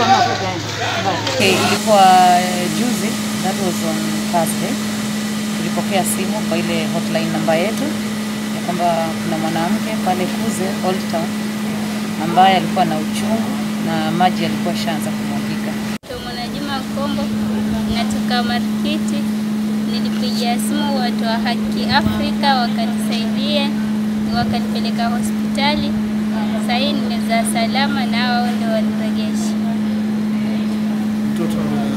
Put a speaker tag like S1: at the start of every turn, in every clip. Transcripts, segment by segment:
S1: ama kukaenda?
S2: Okay, ilikuwa eh, juzi, that was on Thursday. Tulipokea simu kwa ile hotline namba yetu ya kwamba kuna mwanamke pale Kuze Old Town ambaye alikuwa na uchungu na maji yalikuwa shaanza kumwagika.
S3: Mwana Juma Kombo, natoka Markiti. Nilipigia simu watu wa Haki Afrika wakanisaidia, wakanipeleka hospitali. Sasa hii nimezaa salama na wao ndio waniregesha
S4: Mtoto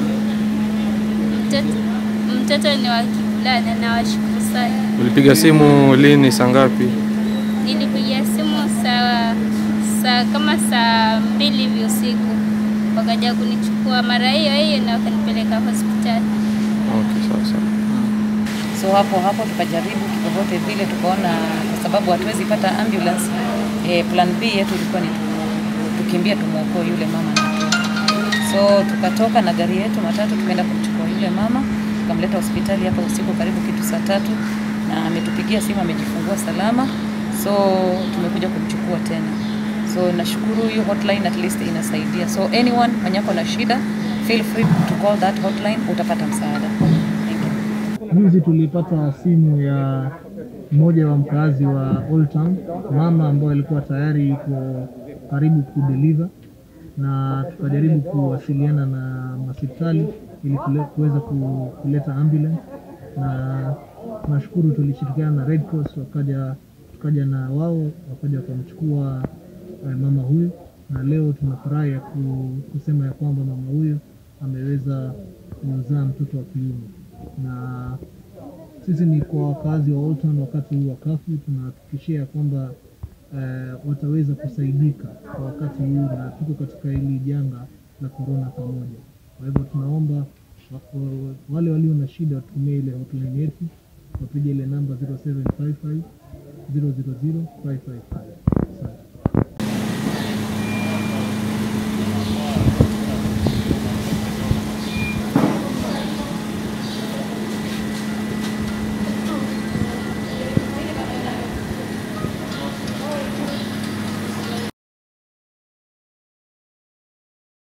S3: mtoto. Mtoto ni wa kivulana na washukuru sana.
S4: ulipiga simu lini, saa ngapi?
S3: Nilipigia simu saa saa kama saa mbili hivi usiku, wakaja kunichukua mara hiyo hiyo na wakanipeleka hospitali.
S4: Okay, sawa sawa.
S2: So hapo hapo tukajaribu kivyovyote vile, tukaona kwa sababu hatuwezi pata ambulance eh, plan B yetu ilikuwa ni tu- tukimbia tumwokoe yule mama na mtoto. So tukatoka na gari yetu matatu tukaenda kumchukua yule mama tukamleta hospitali hapa usiku karibu kitu saa tatu, na ametupigia simu amejifungua salama, so tumekuja kumchukua tena. So nashukuru hiyo hotline at least inasaidia. So anyone mwenye ako na shida feel free to call that hotline, utapata msaada. Thank you.
S5: Juzi tulipata simu ya mmoja wa mkazi wa Old Town, mama ambaye alikuwa tayari yuko karibu kudeliver, na tukajaribu kuwasiliana na hospitali ili kule- kuweza ku- kuleta ambulance, na nashukuru tulishirikiana na Red Cross, wakaja tukaja na wao wakaja wakamchukua eh, mama huyu, na leo tunafurahi ya ku- kusema ya kwamba mama huyu ameweza kuzaa mtoto wa kiume na sisi ni kwa wakazi wa Old Town wakati huu wa kafu, tunahakikishia ya kwamba eh, wataweza kusaidika kwa wakati huu, na tuko katika hili janga la korona pamoja. Kwa hivyo tunaomba wa- wa- wale walio na shida watumie ile hotline yetu, wapige ile namba 0755 000 555.